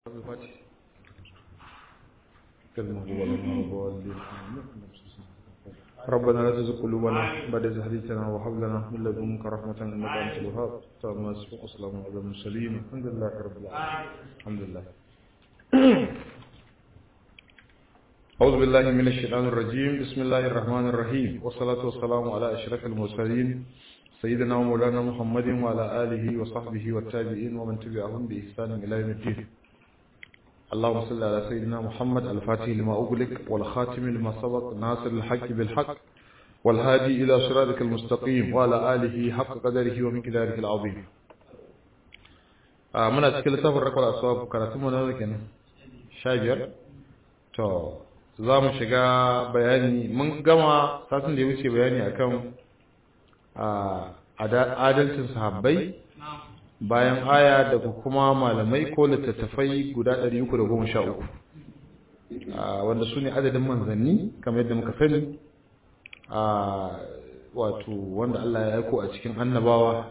الفاتح كلمة هو لنا الضالين ربنا لا تزغ قلوبنا بعد إذ هديتنا وهب لنا من لدنك رحمة إنك أنت الوهاب اللهم صل وسلم على المرسلين الحمد لله رب العالمين الحمد لله أعوذ بالله من الشيطان الرجيم بسم الله الرحمن الرحيم والصلاة والسلام على أشرف المرسلين سيدنا ومولانا محمد وعلى آله وصحبه والتابعين ومن تبعهم بإحسان إلى يوم الدين اللهم صل على سيدنا محمد الفاتح لما أغلق والخاتم لما سبق ناصر الحق بالحق والهادي إلى صراطك المستقيم وعلى آله حق قدره ومقداره العظيم آه من أتكلم تفر رقم الأسباب كراتم ونوكين شاجر تو za mu shiga bayani mun gama satin da ya wuce bayani akan adalcin sahabbai bayan aya daga kuma malamai ko littattafai guda 313 wanda su ne adadin manzanni kamar yadda muka sani wato wanda Allah ya aiko a cikin annabawa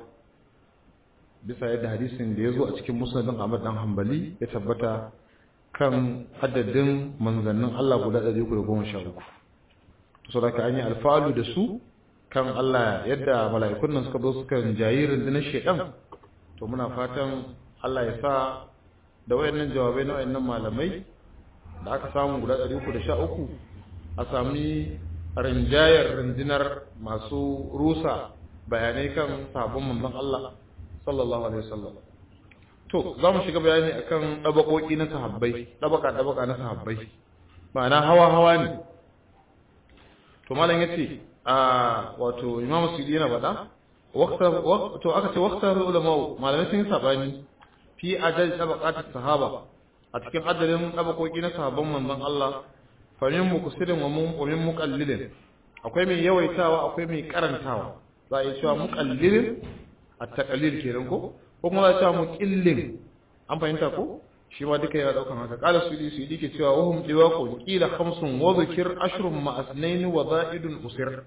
bisa yadda hadisin da ya zo a cikin musnadin Ahmad dan Hanbali ya tabbata kan adadin manzannin Allah guda 313 to saboda an yi alfalu da su kan Allah yadda mala'ikun nan suka zo suka jayi rundunar shedan to muna fatan Allah ya sa da wayannan jawabai na wayannan malamai da aka samu guda 313 a sami rinjayar rundunar masu rusa bayanai kan sabon manzon Allah sallallahu alaihi wasallam to za mu shiga bayani akan dabakoki na sahabbai dabaka dabaka na sahabbai ma'ana hawa hawa ne to malam yace a wato imamu sudi yana faɗa to aka ce waktar ulama malamai sun yi sabani fi adal tabaqatis sahaba a cikin adalin tabakoki na sahabban manzon Allah fa min muksirin wa mun wa min muqallilin akwai mai yawaitawa akwai mai karantawa za a yi cewa muqallilin at-taqlil kenan ko ko kuma za a cewa muqillin an fahimta ko shi ma duka yana daukan haka qala sudi sudi ke cewa wahum diwaqu qila khamsun wa dhikr ashrun ma asnayn wa za'idun usir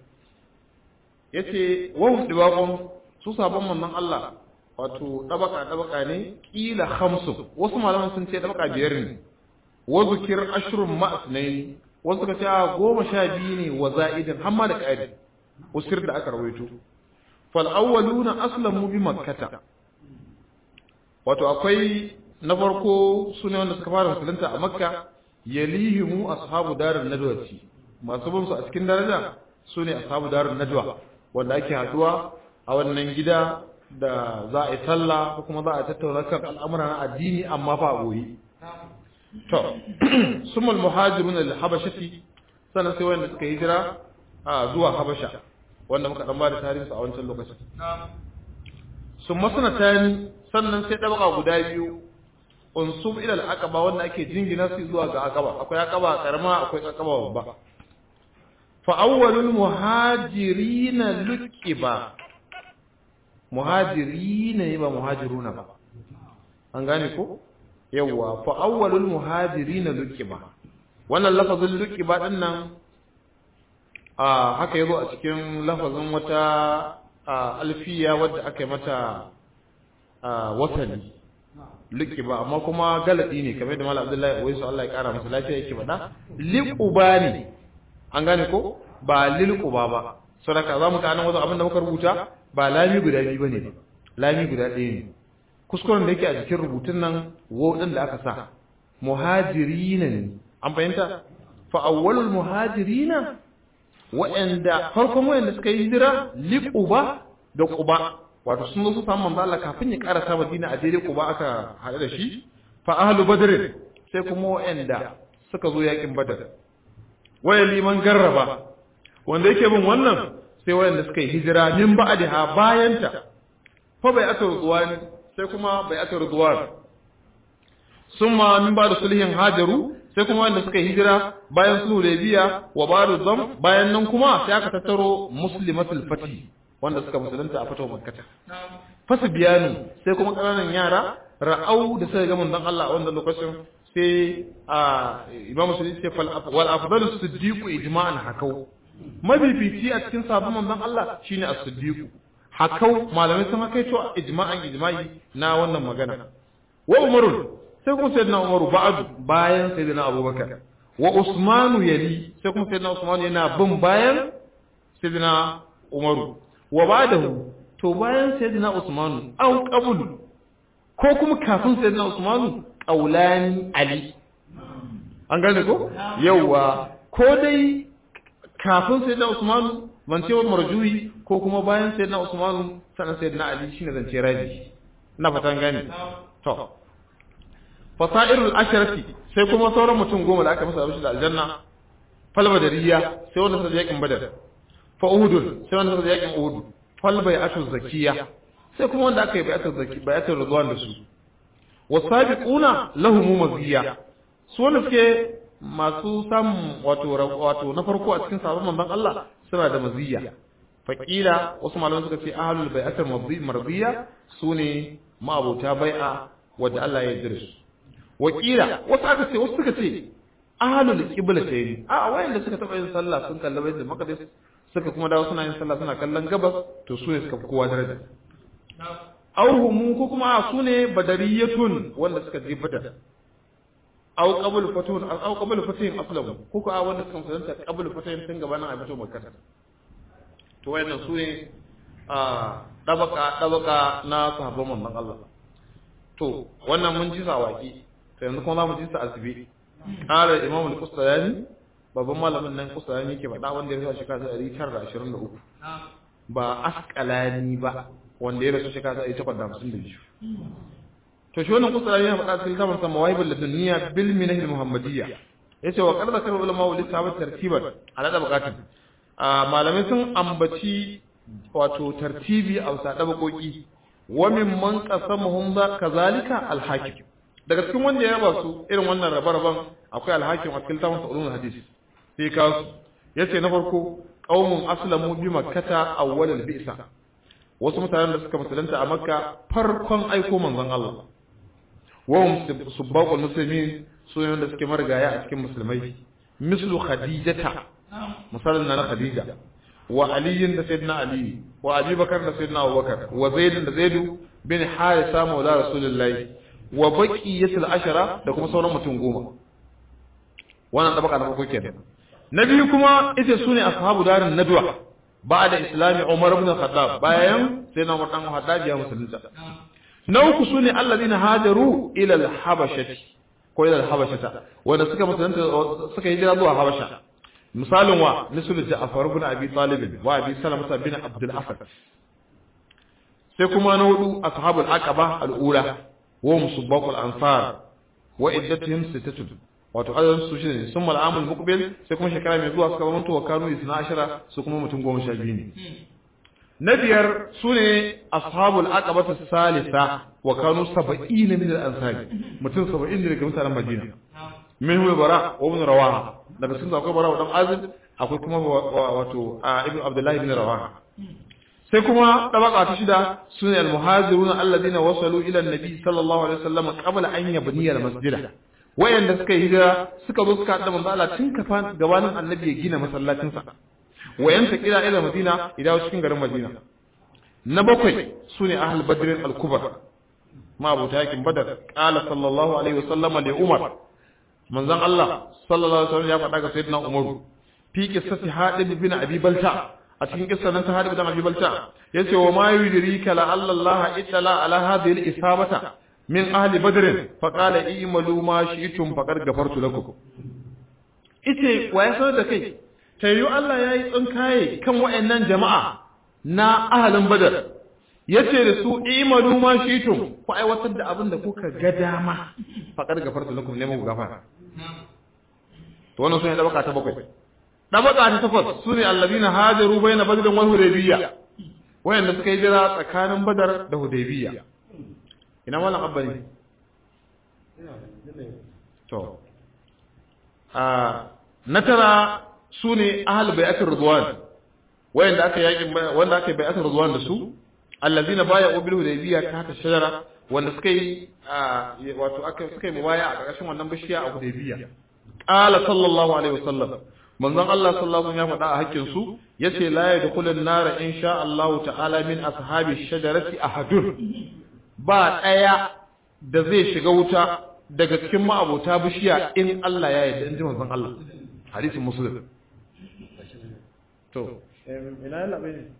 yace wahum diwaqun su sabon manzon Allah wato dabaka dabaka ne kila khamsu wasu malaman sun ce dabaka biyar ne wa dhikr ashrun ma asnayn wasu ka ce goma sha biyu ne wa za'idun hamma da qadi usir da aka rawaito fal awwaluna aslamu bi makkah wato akwai na farko su ne wanda suka fara musulunta a makka yalihimu ashabu darin nadwati masu bin su a cikin daraja su ne ashabu darin nadwa wanda ake haduwa a wannan gida da za a yi talla ko kuma za a tattauna kan al'amura na addini amma fa a goyi to sumul muhajirun lil habashati sannan sai wanda suka hijira a zuwa habasha wanda muka dan ba da tarihi a wancan lokacin sun masana tani sannan sai dabaka guda biyu unsub ila al-aqaba wanda ake jingina su zuwa ga aqaba akwai aqaba karama akwai aqaba babba fa awwalul muhajirin luqiba muhajirin ne ba muhajiruna ba an gane ko yawa fa awwalul muhajirin luqiba wannan lafazin luqiba din nan a haka yazo a cikin lafazin wata alfiya wadda aka yi mata watani liƙiba amma kuma galadi ne kamar da malam abdullahi wai su Allah ya kara masa lafiya yake faɗa liquba ne an gane ko ba lilquba ba saboda za mu ga nan wazo abin da muka rubuta ba lami guda biyu bane ba lami guda ɗaya ne kuskuren da yake a cikin rubutun nan wo din da aka sa muhajirina ne an fahimta fa awwalul muhajirina wa'anda farkon wa'anda suka yi hijira liquba da quba wato sun zo su samu manzo Allah kafin ya karasa Madina a daidai Quba aka haɗu da shi fa ahlu badr sai kuma wa'anda suka zo yakin Badar waya liman garraba wanda yake bin wannan sai wa'anda suka yi hijira min ba'daha bayanta fa bai aka ruwan sai kuma bai aka ruwan summa min ba'da sulhin hajaru sai kuma wanda suka yi hijira bayan sulhu biya wa ba'da zam bayan nan kuma sai aka tattaro muslimatul fatih wanda suka musulunta a fito makkata fasu biyanu sai kuma ƙananan yara ra'au da suka ga manzon Allah a wannan lokacin sai a imam musulmi ce fal wal afdalu siddiqu ijma'an hakau mabibici a cikin sabon manzon Allah shine as-siddiq hakau malamai sun hakaito ijma'an ijma'i na wannan magana wa umarun sai kuma sayyidina umaru ba'du bayan sayyidina abubakar wa usmanu yali sai kuma sayyidina usmanu yana bin bayan sayyidina umaru wa ba'dahu to bayan sayyidina usmanu aw qabl ko kuma kafin sayyidina usmanu qaulani ali an gane ko yawa ko dai kafin sayyidina usmanu ban ce wa marjuyi ko kuma bayan sayyidina usmanu sanan sayyidina ali shine zance raji ina fatan gane to fasairul asharati sai kuma sauran mutum goma da aka masa abishi da aljanna fal badariya sai wanda suka yakin badar fa uhud sai wanda suka yakin uhud fal bai'atu zakiya sai kuma wanda aka yi bai'atu zaki bai'atu ridwan da su wasabiquna lahum maziya su wanda suke masu samun wato wato na farko a cikin sabon manzon Allah suna da maziya faqila wasu malaman suka ce ahlul bai'atul marziya sune ma'abota bai'a wanda Allah ya yarda su wakila wasu aka ce wasu suka ce ahlul qiblatayn a wayanda suka taba yin sallah sun kalli baitul maqdis suka kuma dawo suna yin sallah suna kallon gabas to su ne suka fi kowa daraja auhumu ko kuma su ne badariyatun wanda suka je badar aw qabl fatun aw qabl fatun aslam ko ko wanda suka musulunta qabl fatun tun gabanin a fito makka to wayannan su ne a dabaka dabaka na sahabban manzon Allah to wannan mun ji sa waki sai yanzu kuma za mu ji sa asibi qala imam al-qustayani babban malamin nan qustayani ke faɗa wanda ya rasu shekara 923 ba asqalani ba wanda ya rasu shekara 852 to shi wannan qustayani ya faɗa cikin zaman sa mawaibul ladunniya bil minah al-muhammadiyya yace wa qad zakara ulama wa lisabat tartiban ala dabaqatin malamai sun ambaci wato tartibi a wasa dabakoki wa mimman qasamuhum za kazalika al-hakim daga cikin wanda ya ba su irin wannan rabe-raben akwai al-hakim a cikin tafsir ulumul hadis sai ka su yace na farko qaumun aslamu bi makkata awwal al-bi'sa wasu mutanen da suka musulunta a makka farkon aiko manzon Allah wa hum subbaqul muslimin su ne wanda suke marigaya a cikin musulmai mislu khadijata misalin na khadija wa aliyin da sayyidina ali wa abi bakar da sayyidina abubakar wa zaid da zaidu bin harisa maula rasulullahi wa baqiyatul ashara da kuma sauran mutum goma wannan tabaka na farko kenan na biyu kuma ita sune ashabu darin nadwa ba'da islami umar ibn khattab bayan sayyidina umar dan khattab ya musulunta na uku sune alladhina hajaru ila al-habashati ko ila al-habashata wanda suka musulunta suka hijira zuwa habasha misalin wa misalin Ja'far ibn Abi Talib wa Abi Salamah bin Abdul Asad sai kuma na hudu ashabul aqaba al-ula wa musabbaqul ansar wa iddatuhum sittatun wato adadin su shine sun mal'amul muqbil sai kuma shekara mai zuwa suka zamanto wa kanu isna ashara su kuma mutum goma sha biyu ne na biyar su ne ashabul aqaba salisa wa kanu saba'in min al-ansar mutum saba'in ne daga mutanen Madina min huwa bara wa ibn rawaha daga sun akwai bara wa dan azib akwai kuma wato ibn abdullahi ibn rawaha sai kuma tabaka ta shida sune al-muhajirun alladhina wasalu ila an-nabi sallallahu alaihi wasallam qabla an yabniya al-masjida wayanda suka hijira suka zo suka da manzo Allah tun kafan gabanin annabi ya gina masallacin sa wayanta kila ila madina idan cikin garin madina na bakwai sune ahl badr al-kubra ma abu yakin badar qala sallallahu alaihi wasallam li umar manzon Allah sallallahu alaihi wasallam ya faɗa ga sayyidina umar fi qissati hadib bin abi balta a cikin kissa nan ta hadib bin abi balta yace wa ma yudrika la Allah itala ala hadhihi al-isabata min ahli badr fa qala i'malu ma shi'tum faqad ghafartu lakum ite wa ya sanar da kai tayyu Allah yayi tsinkaye kan wayannan jama'a na ahalin badar yace da su i'malu ma shi'tum ku aiwatar da abin da kuka ga dama faqad ghafartu lakum ne mu gafara to wannan sune dabaka ta bakwai dabaka ta takwas sune allazina hajaru baina badr wal hudaybiyya wayanda suka yi jira tsakanin badar da hudaybiyya ina wannan abbali to a na tara sune ahl bai'atul ridwan wayanda aka yakin wanda aka bai'atul ridwan da su allazina baya bil hudaybiyya ta ta shajara wanda suka yi wato aka suka yi mubaya a ƙarƙashin wannan bishiya a hudaybiyya qala sallallahu alaihi wasallam manzon Allah sallallahu alaihi wasallam ya faɗa a hakkin su yace la yadkhulun nar insha Allah ta'ala min ashabi shajarati ahadun ba daya da zai shiga wuta daga cikin ma'abota bishiya in Allah ya yarda in ji manzon Allah hadisin muslim to ina ya labe ne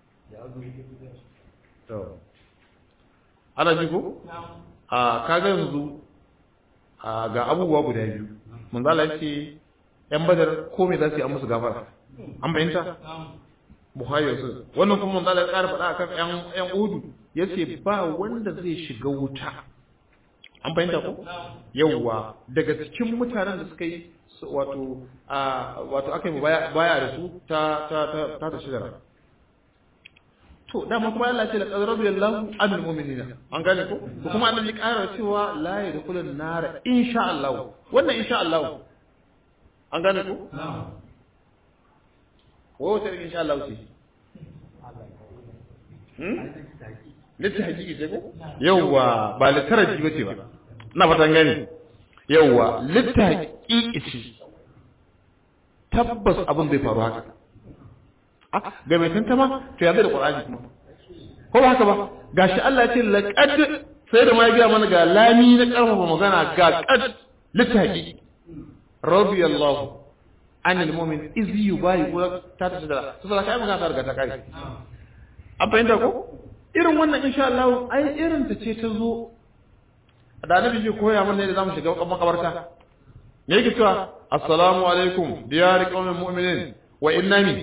to ana ji ko a kaga yanzu a ga abubuwa guda biyu manzo Allah yake yan badar ko me za su yi an musu gafara an bayyanta Buhari yanzu wannan kuma manzo Allah ya ƙara faɗa akan yan yan udu yace ba wanda zai shiga wuta an fahimta ko yawwa daga cikin mutanen da suka yi wato wato aka yi baya da su ta ta ta ta ta shigara to dama kuma Allah ce la qad radiyallahu anil mu'minina an gane ko ko kuma annabi ya ƙara cewa la yadkhulun nar insha Allah wannan insha Allah an gane ko ko wata insha Allah ce litta hakiki ce ko yawwa ba littaraji bace ba ina fatan gani yawwa litta hakiki ce tabbas abin zai faru haka ah ga mai tantama to ya zai da qur'ani kuma ko ba haka ba gashi Allah ya ce laqad sai da ma ya ga mana ga lami na karfafa magana ga qad litta hakiki radiyallahu anil mu'min iz yubayi ta ta da saboda kai magana ta riga ta kai an fahimta ko irin wannan insha Allah ai irin ta ce ta zo da annabi ji koya mana yadda zamu shiga makabarta me yake cewa assalamu alaikum diyar qaumin mu'minin wa innani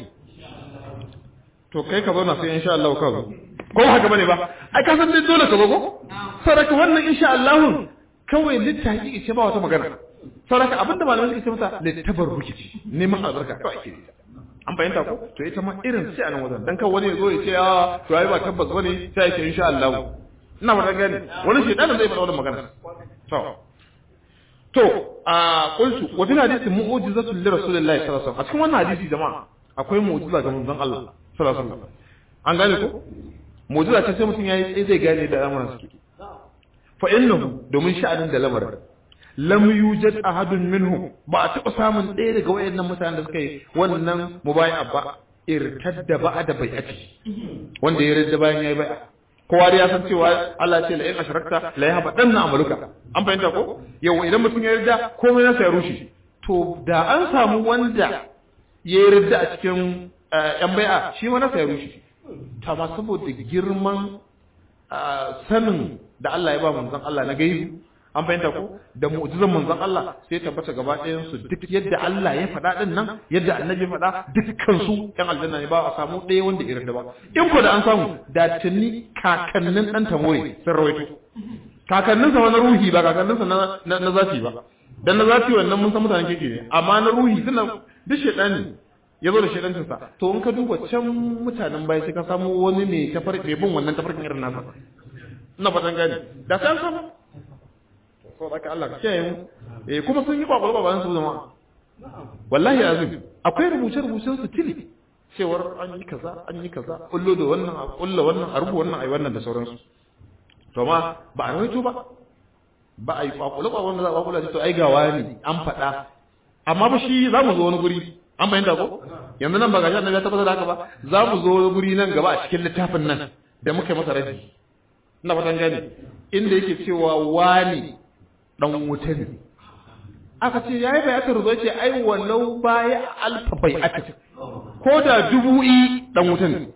to kai ka zauna sai insha Allah ka zo ko haka bane ba ai ka san dai dole ka zo ko saraka wannan insha Allah kawai littafi ce ba wata magana saraka abinda malamai suka ce mata littabarruki ce neman albarka kawai ake an fahimta ko to ita ma irin sai a nan wajen dan kan wani ya zo ya ce a to ai ba tabbas bane sai ya ce insha Allah ina ba gani wani shedanin zai faɗa wannan magana to to a qultu wa fil hadisi mu'jizatu li rasulillahi sallallahu alaihi wasallam a cikin wannan hadisi jama'a akwai mu'jiza ga manzon Allah sallallahu alaihi wasallam an gane ko mu'jiza ce sai mutum yayi sai zai gane da al'amuran suke fa innahu domin sha'anin da lamarin lam yujad ahadun minhum ba a taɓa samun ɗaya daga wayannan mutanen da suka yi wannan mubai'a ba irtadda ba'da bai'ati wanda ya yarda bayan yayi bai'a kowa da ya san cewa Allah ce la in ashrakta la yahba danna amaluka an fahimta ko yau idan mutum ya yarda komai nasa ya rushe to da an samu wanda ya yarda a cikin yan bai'a shi ma nasa ya rushe ta ma saboda girman sanin da Allah ya ba manzon Allah na gaibu an fahimta ko da mu'jizan manzon Allah sai tabbata gaba ɗayan su duk yadda Allah ya faɗa din nan yadda annabi ya faɗa dukkan su ƴan aljanna ne ba a samu ɗaya wanda irin da ba in ko da an samu da tuni kakannin dan tamoye sun rawaito kakannin sa na ruhi ba kakannin sa na na zafi ba dan na zafi wannan mun san mutanen keke ne amma na ruhi suna duk shedani ya zo da shedancin sa to in ka duba can mutanen baya sai ka samu wani ne tafarki bin wannan tafarkin irin nasa ina fatan gani da sai an samu so da ka Allah kiyaye mu eh kuma sun yi kwakwalwa ba bayan su zama wallahi azim akwai rubuce rubucen su tili cewar an yi kaza an yi kaza kullo da wannan a kullo wannan a rubu wannan ai wannan da sauransu to ma ba a rawaito ba ba a yi kwakwalwa ba wanda za a kwakwalwa to ai gawa ne an faɗa amma ba shi za mu zo wani guri an bayyana ko yanzu nan ba ga annabi ya tabbatar da haka ba za mu zo wani guri nan gaba a cikin littafin nan da muka yi masa raji ina fatan gane inda yake cewa wani dan wuta ne aka ce yayi bayatar zo ce ai walau baya alfa bai'ati ko da dubu i dan wuta ne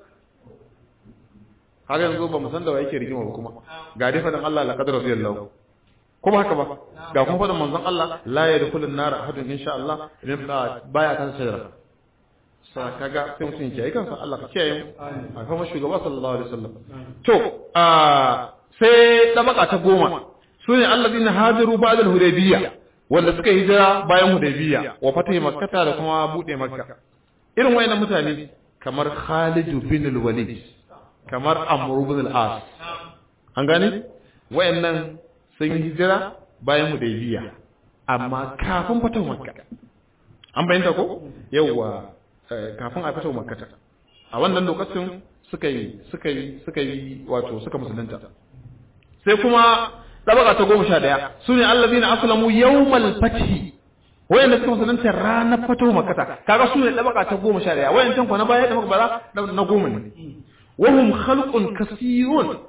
har yanzu ba mu san da wa yake rigima ba kuma ga dai fadan Allah la qadar radiyallahu kuma haka ba ga kuma fadan manzon Allah la yadkhulun nar ahadun insha Allah idan baya kan shajara sa kaga sai mutum ya kiyaye kansa Allah ka kiyaye mu a kuma shugaba sallallahu alaihi wasallam to a sai tabaka ta goma su ne allazina hajaru ba'da al-hudaybiyya wanda suka hijira bayan hudaybiyya wa fatahi makkata da kuma bude makka irin wayannan mutane kamar Khalid bin al-Walid kamar Amr bin al-As an gane wayannan sun hijira bayan hudaybiyya amma kafin fatahu makka an bayyana ko yawa kafin a fatahu makka a wannan lokacin suka yi suka yi suka yi wato suka musulunta sai kuma tabaka ta goma sha ɗaya su ne allazina aslamu yawmal fathi wayanda suka musulunta ranar fatahu makkata kaga su ne tabaka ta goma sha ɗaya wayancan ko na baya da muka bara na goma ne wahum khalqun kasirun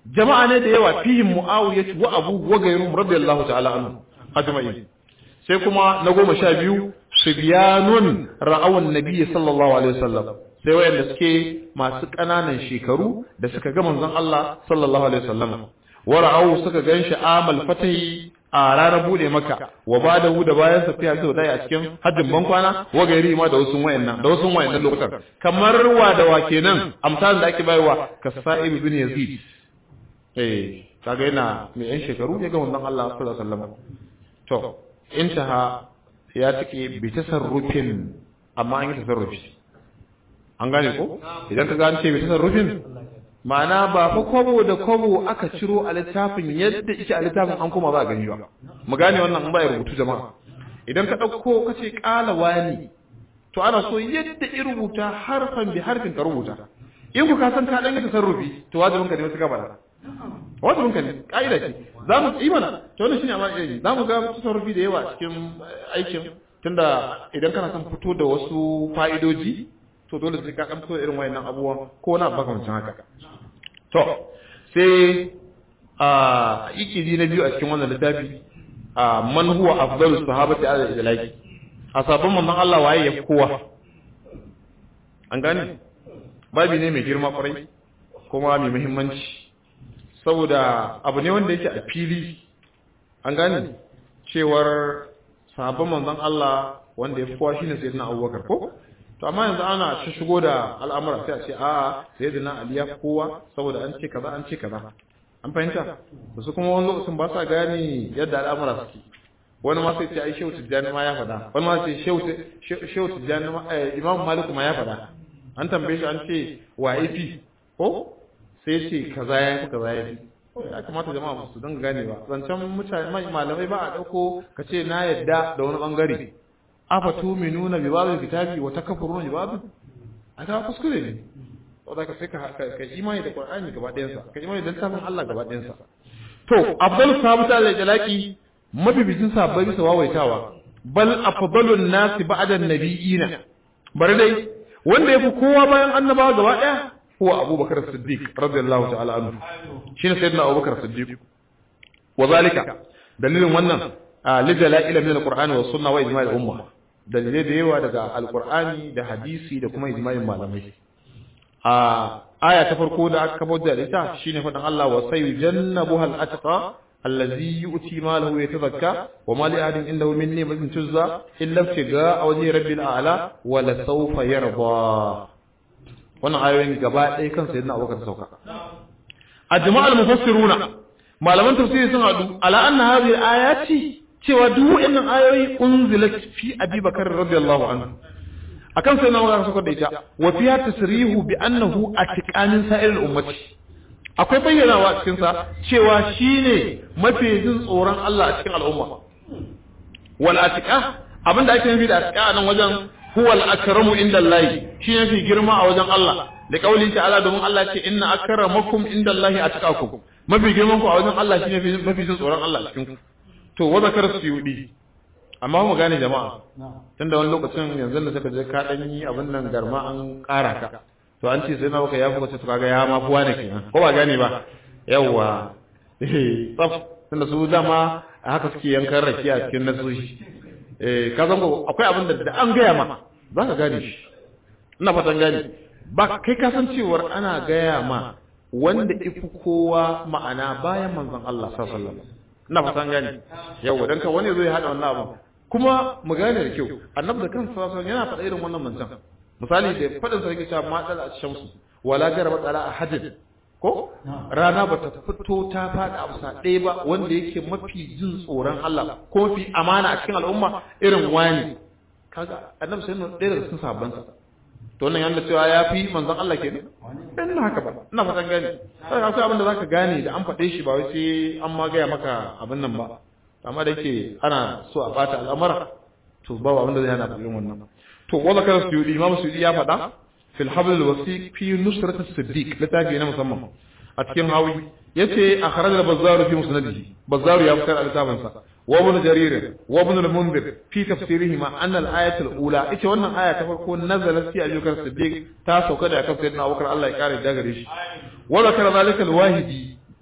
jama'a ne da yawa fihim muawiya wa abu wa ghayruhum radiyallahu ta'ala anhu ajma'in sai kuma na goma sha biyu subyanun ra'awan nabiyyi sallallahu alaihi wasallam sai wayanda suke masu ƙananan shekaru da suka ga manzon Allah sallallahu alaihi wasallam wa ra'awu suka ganshi amal fatahi a ranar bude maka wa ba da da bayan safiya sau daya a cikin hajjin bankwana wa gairi ma da wasu wayannan da wasu wayannan lokutan kamar wa da wa kenan amsalin da ake bayarwa ka sa'ib ibn yazid eh kaga yana mai yan shekaru ya ga manzon Allah sallallahu alaihi wasallam to intaha ya take bi tasarrufin amma an yi tasarrufi an gane ko idan ka ga an ce bi tasarrufin ma'ana ba fa kwabo da kwabo aka ciro a littafin yadda ike a littafin an kuma za a gani ba mu gane wannan an baya rubutu jama'a idan ka ɗauko ka ce ƙala wani to ana so yadda i rubuta harfan bi harfin ka rubuta in ku ka san ka ɗan yi tasarrufi to wajibin ka ne wasu gabata wajibin ka ne ƙa'ida ce za mu yi mana to wannan shine amma ilimi za mu ga tasarrufi da yawa cikin aikin tunda idan kana son fito da wasu fa'idoji to dole sai ka ɗan fito da irin wayannan abubuwan ko na makamancin haka to sai a ikidi na biyu a cikin wannan littafi a man huwa afdalus sahabati ala ilaki a sabon manzon Allah waye ya kowa an gane babi ne mai girma kwarai kuma mai muhimmanci saboda abu ne wanda yake a fili an gane cewar sabon manzon Allah wanda ya fi kowa shine sayyidina Abubakar ko to amma yanzu ana ta shigo da al'amura sai a ce a'a sai da na Ali ya kowa saboda an ce kaza an ce kaza an fahimta su kuma wani lokacin ba sa gane yadda al'amura suke wani ma sai ce ai shehu tijjani ma ya faɗa wani ma sai shehu tijjani ma imam malik ma ya faɗa an tambaye shi an ce wa fi ko sai ce kaza ya fi kaza ya fi ya kamata jama'a su dinga gane ba zancen mutane malamai ba a ɗauko ka ce na yadda da wani bangare afa tuminuna bi ba'd kitabi wa takfuruna bi ba'd aka kuskure ne saboda ka sai ka ka imani da Qur'ani gaba ɗayan sa ka imani da littafin Allah gaba ɗayan sa to afdal sahabata da jalaki mabibicin sahabbai bisa wawaitawa bal afdalun nasi ba'da an-nabiyina bari dai wanda yafi kowa bayan annabawa gaba ɗaya huwa Abubakar Siddiq radiyallahu ta'ala anhu shine sayyidina Abubakar Siddiq wa zalika dalilin wannan lidala'ila min al-Qur'ani was sunna wa ijma'il umma dalilai da yawa daga alkur'ani da hadisi da kuma ijma'in malamai a aya ta farko da aka kafa da ita shine faɗin Allah wa sayujannabuha al-atqa allazi yu'ti malahu yatazakka wa ma li ahadin indahu min ni'matin tuzza illa ibtiga wajhi rabbil a'la wa la sawfa yarda wannan ayoyin gaba ɗaya kan sayyidina Abubakar sauka ajma'al mufassiruna malaman tafsiri sun hadu ala anna hadhihi ayati cewa duk waɗannan ayoyi unzilat fi Abi Bakar radiyallahu anhu akan sai na magana suka da ita wa fiya tasrihu bi annahu atiqanin sa'ir al-ummati akwai bayyanawa a cikin sa cewa shine mafi jin tsoron Allah a cikin al'umma wal atiqa abinda ake nufi da atiqa a nan wajen huwa al-akramu inda Allah shi ne fi girma a wajen Allah da kaulin ta'ala domin Allah ce inna akramakum inda Allah atqakum mafi girman ku a wajen Allah shine mafi jin tsoron Allah cikin ku to wa zakar suyudi amma mu gane jama'a tunda wani lokacin yanzu da suka je ka dan yi abin nan garma an ƙara ka to an ce sai na baka ya fuka ce to kaga ya ma fuwa ne kenan ko ba gane ba yawa eh tsaf tunda su dama haka suke yankan rakiya a cikin nasoshi eh ka san ko akwai abin da da an gaya ma za ka gane shi ina fatan gane ba kai ka san cewar ana gaya ma wanda ifi kowa ma'ana bayan manzon Allah sallallahu alaihi wasallam ina fatan gane yawa dan ka wani zai hada wannan abin kuma mu gane da kyau annabi da kansa sallallahu yana faɗa irin wannan manzon misali da faɗin sa yake cewa ma dal ash-shamsu wala jaraba tsala ahadin ko rana ba ta fito ta faɗa a bisa ɗaya ba wanda yake mafi jin tsoron Allah ko mafi amana a cikin al'umma irin wani kaga annabi sai ɗaya daga cikin sabban sa to wannan yana cewa ya fi manzon Allah kenan dan na haka ba ina fatan gane sai akwai abin da zaka gane da an faɗe shi ba wai sai an ma gaya maka abin nan ba amma da yake ana so a bata al'amara to ba abin da zai hana irin wannan to wala kan suyudi imam suyudi ya faɗa fil habl al wasiq fi nusrat as-siddiq littafi na musamman a cikin hawi yace akhraj al bazzar fi musnadihi bazzar ya fitar al sa wa ibn jarir wa ibn al munzir fi tafsirihima an al ayat al ula ita wannan aya ta farko nazalat fi ayyukar siddiq ta sauka da kan sayyidina abubakar Allah ya kare da gare shi wa zakara zalika al wahidi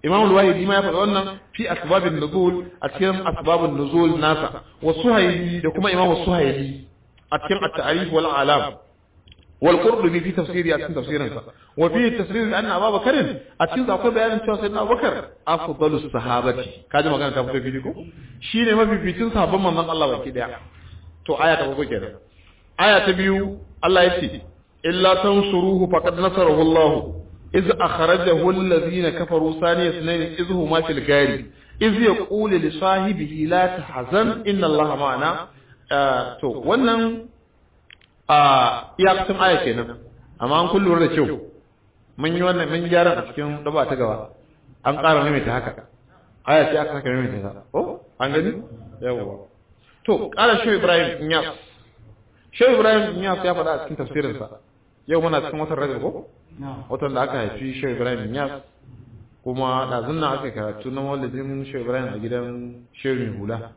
imam al-wahidi ma ya faɗi wannan fi asbabin nuzul a cikin asbabun nuzul nasa wa suhayli da kuma imam suhayli a cikin at-ta'rif wal alam wal qurtubi fi tafsiri a cikin tafsirin sa wa fi tafsir anna Abu Bakar a cikin akwai bayanin cewa sayyidina Abu Bakar afdalus sahabati kaji magana ta fito fili ko shine mafificin sahabban manzon Allah baki daya to aya ta farko kenan aya ta biyu Allah ya ce illa tansuruhu faqad nasarahu Allah iz akhrajahu alladhina kafaru saniya sunayn iz huma fil gari iz yaqulu li sahibihi la tahzan inna Allah ma'ana to wannan a iyakacin aya kenan amma an kullu da kyau mun yi wannan mun gyara a cikin daba ta gaba an ƙara maimaita haka aya ce aka saka maimaita ta oh an gani yawa to ƙara shi Ibrahim Inyas shi Ibrahim Inyas ya faɗa a cikin tafsirinsa yau muna cikin watan Rajab ko watan da aka haifi shi Ibrahim Inyas kuma ɗazun nan aka karatu na maulidin shi Ibrahim a gidan Shehu Hula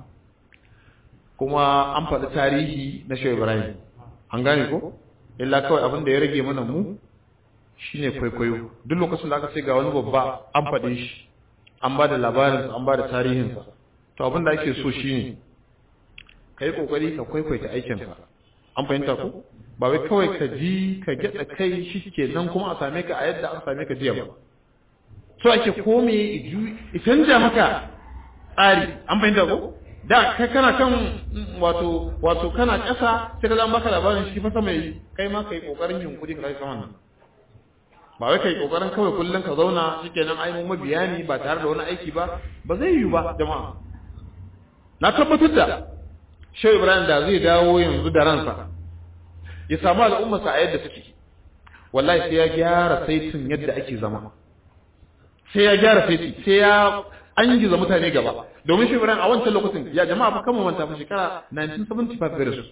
kuma an faɗi tarihi na shi Ibrahim an gane ko illa kawai abin da ya rage mana mu shine kwaikwayo duk lokacin da aka ce ga wani babba an faɗe shi an ba da labarinsa an ba da tarihinsa to abin da ake so shine ka yi ƙoƙari ka kwaikwaita aikinsa an fahimta ko ba wai kawai ka ji ka gyaɗa kai shi ke nan kuma a same ka a yadda aka same ka jiya ba so ake kome i canja maka tsari an fahimta ko da kai kana kan wato wato kana ƙasa sai ka zama baka labarin shi fa sama yi kai ma kai ƙoƙarin yunkuri ka kai saman nan ba wai kai ƙoƙarin kawai kullum ka zauna shikenan ai mu mabiya ne ba tare da wani aiki ba ba zai yiwu ba jama'a na tabbatar da Shehu Ibrahim da zai dawo yanzu da ransa ya samu al'ummarsa a yadda suke wallahi sai ya gyara saitin yadda ake zama sai ya gyara saiti sai ya an giza mutane gaba domin Shehu Ibrahim a wancan lokacin ya jama'a fa kama manta fa shekara 1975 da su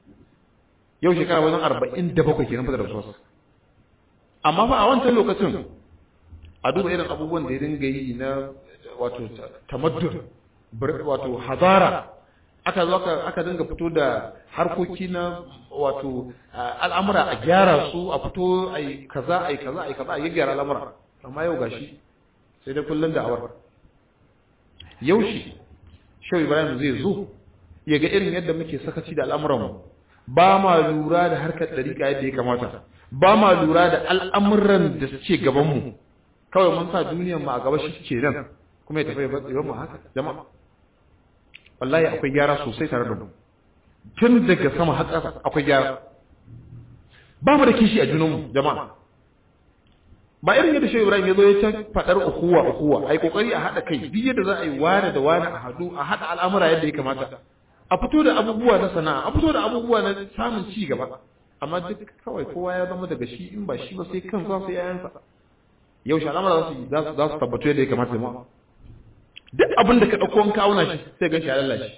yau shekara wajen 47 kenan fa da rasuwarsa amma fa a wancan lokacin a duba irin abubuwan da ya dinga yi na wato tamaddun wato hazara aka zo aka dinga fito da harkoki na wato al'amura a gyara su a fito a yi kaza a yi kaza a yi kaza a yi gyara al'amura amma yau gashi sai da kullum da awar yau shi shau ibrahim zai zo ya ga irin yadda muke sakaci da al'amuranmu ba ma lura da harkar ɗariƙa yadda ya kamata ba ma lura da al'amuran da suke gabanmu kawai mun sa duniyar mu a gaba shi ke nan kuma ya tafi ya batsewa mu haka jama'a wallahi akwai gyara sosai tare da mu tun daga sama har ƙasa akwai gyara ba mu da kishi a junanmu jama'a ba irin yadda shi Ibrahim ya zo ya ta fadar ukuwa ukuwa ai kokari a hada kai duk yadda za a yi wani da wani a hadu a hada al'amura yadda ya kamata a fito da abubuwa na sana'a a fito da abubuwa na samun ci gaba amma duk kawai kowa ya zama daga shi in ba shi ba sai kan za su yayansa yau shi al'amura za su za su tabbatu yadda ya kamata jama'a duk abin da ka ɗauko in kauna shi sai gan shi ya lalace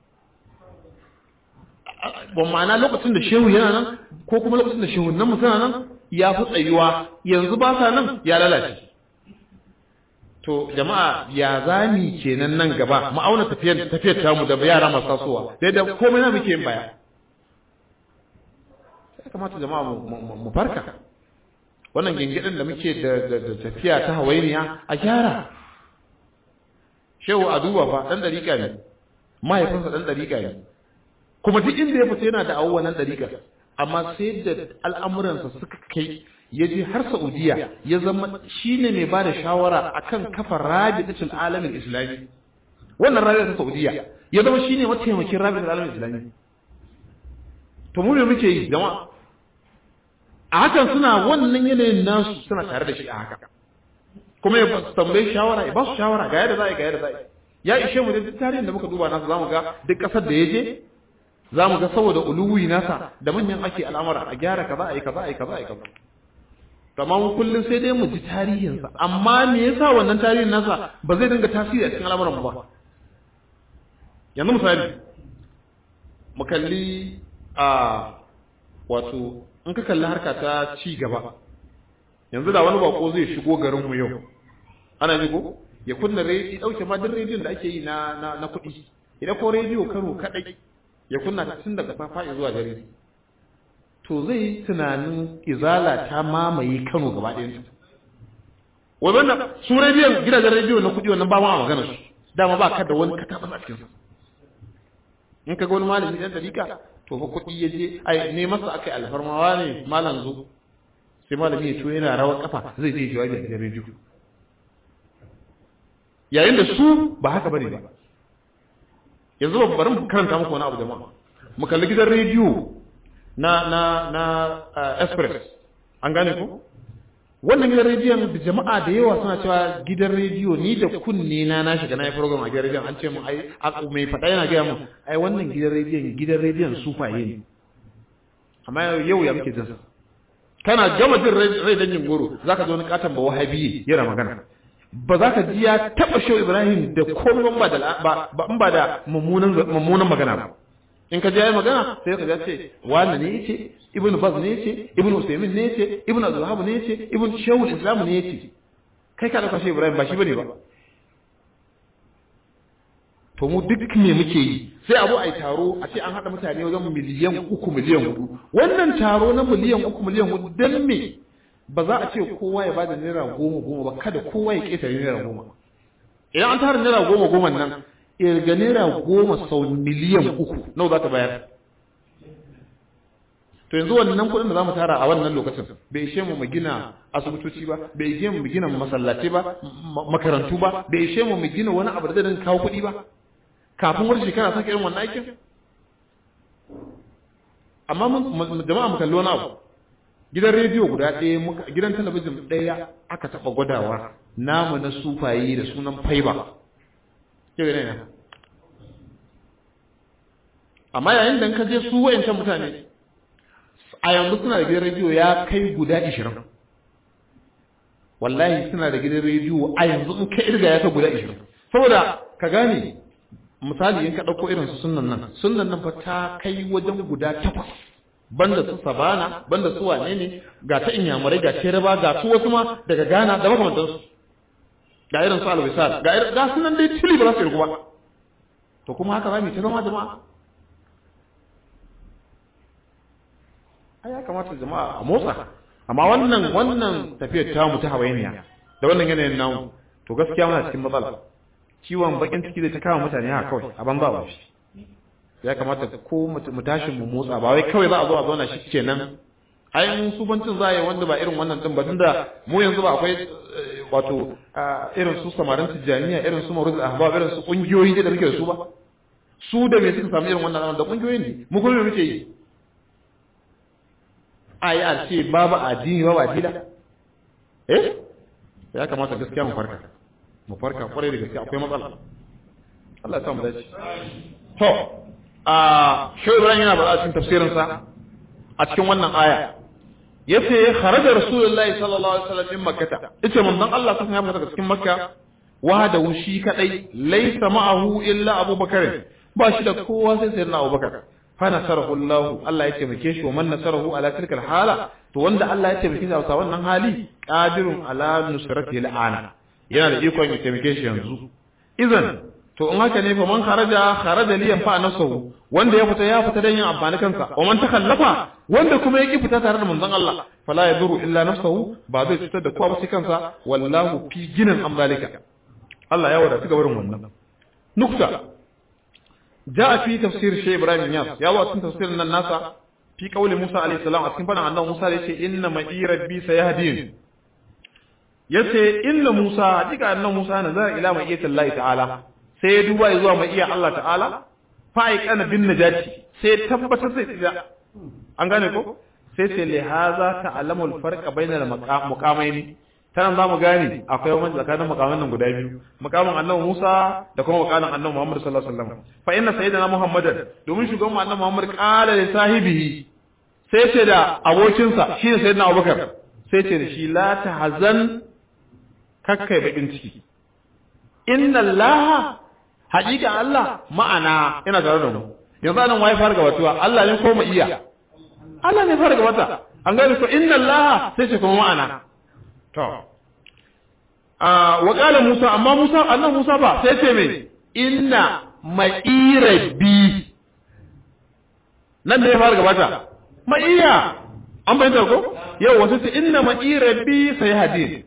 ba ma'ana lokacin da shehu yana nan ko kuma lokacin da shehu nan suna nan ya fi tsayuwa yanzu ba sa nan ya lalace to jama'a ya zami kenan nan gaba mu auna tafiyar tafiyar tamu da yara masu tasowa dai da komai na muke yin baya sai kamata jama'a mu farka wannan gingidin da muke da tafiya ta hawainiya a gyara shehu a duba fa dan dariƙa ne mahaifinsa dan dariƙa ne kuma duk inda ya fita yana da awuwa nan dariƙa amma sai da al'amuransa suka kai ya je har Saudiya ya zama shine mai ba da shawara akan kafa rabitul alamin islami wannan rabitul ta Saudiya ya zama shine mataimakin rabitul alamin islami to mu me muke yi jama'a a hakan suna wannan yanayin nasu suna tare da shi a haka kuma ya tambayi shawara ya ba su shawara ga yadda za a yi ga yadda za a yi ya ishe mu da duk tarihin da muka duba nasa zamu ga duk kasar da ya je zamu ga saboda uluwi nasa da manyan ake al'amura a gyara kaza a yi kaza a yi kaza a yi kaza amma mu kullum sai dai mu ji tarihinsa amma me yasa wannan tarihin nasa ba zai dinga tasiri a cikin al'amuran mu ba yanzu misali mu kalli a wato in ka kalli harka ta ci gaba yanzu da wani bako zai shigo garinmu yau ana ji ko ya kunna rediyo dauke ma duk rediyon da ake yi na na, na kuɗi idan ko rediyo karo kadai ya kunna ta tun daga safa zuwa dare to zai yi tunanin izala ta mamaye Kano gaba ɗayan wannan su rediyon gidajen rediyo na kuɗi wannan ba ma a magana su dama ba ka da wani kataɓa a cikin in ka ga wani malami ɗan dariƙa to fa kuɗi ya je ai ne masa aka yi alfarmawa ne malam zo sai malami ya to yana rawar kafa zai je jawabi a gidan rediyo yayin da su ba haka bane ba yanzu ba bari mu karanta muku wani abu jama'a mu kalli gidan rediyo na na na express an gane ko wannan gidan rediyon da jama'a da yawa suna cewa gidan rediyo ni da kunne na na shiga na yi program a gidan rediyon an ce mu ai mai faɗa yana gaya mu ai wannan gidan rediyon gidan rediyon sufaye ne amma yau ya muke jinsa kana gama jin rai dangin goro zaka zo wani katon ba wahabi yana magana ba za ka ji ya taɓa shehu ibrahim da komai ba da ba ba da mummunan magana ba in ka ji yayi magana sai ka ji ce wani ne yace ibn baz ne yace ibn usaymin ne yace ibn abdulhab ne yace ibn shehu islam ne yace kai ka dauka shehu ibrahim ba shi bane ba to mu duk me muke yi sai abu ai taro a ce an hada mutane wajen miliyan uku miliyan hudu wannan taro na miliyan uku miliyan hudu dan me ba za a ce kowa ya bada naira goma goma ba kada kowa ya ƙetare naira goma idan an tara naira goma goma nan irga naira goma sau miliyan uku nawa za ta bayar to yanzu wannan kuɗin da za mu tara a wannan lokacin bai ishe mu mu gina asibitoci ba bai ishe mu mu gina masallatai ba makarantu ba bai ishe mu mu gina wani abu da zai kawo kuɗi ba kafin wani shekara sake irin wannan aikin amma jama'a mu kalli wani abu gidan rediyo guda ɗaya muka gidan talabijin ɗaya aka taɓa gwadawa namu na sufaye da sunan faiba yau ne amma yayin da ka je su wayancan mutane a yanzu suna da gidan rediyo ya kai guda ishirin wallahi suna da gidan rediyo a yanzu in ka irga ya kai guda ishirin saboda ka gane misali in ka ɗauko irin su sunan nan sunan nan fa ta kai wajen guda takwas banda su sabana banda su wane ne ga ta inyamurai ga teraba ga su wasu ma daga ghana da makamantansu ga irin su alwisal ga irin ga sunan dai tili ba za su yi ba to kuma haka za mu ta zama jama'a ai ya kamata jama'a a motsa amma wannan wannan tafiyar ta mu ta hawainiya da wannan yanayin namu to gaskiya muna cikin matsala ciwon bakin ciki zai ta kawo mutane haka kawai a banza ba shi ya kamata ko mu tashi mu motsa ba wai kawai za a zo a zauna shi kenan ai mun subancin za a yi wanda ba irin wannan din ba tunda mu yanzu ba akwai wato irin su samarin tijjaniya irin su maruz ahbab irin su kungiyoyi da muke da su ba su da me suka samu irin wannan da kungiyoyin ne mu kuma me muke yi ai a ce babu addini babu addila eh ya kamata gaskiya mu farka mu farka kwarai da gaskiya akwai matsala Allah ya sa mu dace to a shi Ibrahim yana bada cikin tafsirinsa a cikin wannan aya yace kharaja rasulullahi sallallahu alaihi wasallam min makkah yace manzon Allah sun ya fita daga cikin makka wahada shi kadai laysa ma'ahu illa abubakar ba shi da kowa sai sayyidina abubakar fa nasarahu Allah Allah ya taimake shi wa man nasarahu ala tilkal hala to wanda Allah ya taimake shi a wannan hali qadirun ala nusratihi al'ana yana da ikon ya taimake shi yanzu idan to in haka ne fa man kharaja kharaja li yanfa nafsuhu wanda ya fita ya fita dan yin amfani kansa wa man takhallafa wanda kuma yake fita tare da manzon Allah fala yaduru illa nafsuhu ba zai cutar da kowa ba sai kansa wallahu fi ginin amzalika Allah ya wadata gabarin wannan nukta jaa fi tafsir shay ibrahim yas ya wa cikin tafsirin nan nasa fi qauli musa alayhi salam a cikin fadan annabi musa yace inna ma'i rabbi sayahdin yace inna musa hakika annabi musa nazara ila ma'iyyatillahi ta'ala sai ya duba zuwa mai iya Allah ta'ala fa'iqana bin najati sai tabbatar sai tsira an gane ko sai sai li haza ta'lamu al-farqa bainal muqamaini tanan zamu gane akwai wani tsakanin muqaman nan guda biyu muqamin annabi Musa da kuma muqamin annabi Muhammad sallallahu alaihi wasallam fa inna sayyidina Muhammadan domin shugaban annabi Muhammad qala li sahibihi sai ce da abokinsa shine sayyidina Abubakar sai ce da shi la tahzan kakkai bakin ciki inna allaha haƙiƙa Allah ma'ana yana tare da mu yanzu anan wai fara gabatuwa Allah ne ko mu iya Allah ne fara gabata an gani ko inna Allah sai ce kuma ma'ana to ah wa qala Musa amma Musa annan Musa ba sai ce me inna ma'irabi nan da ya fara gabata ma'iya an bayyana ko yau wasu ce inna ma'irabi sai hadin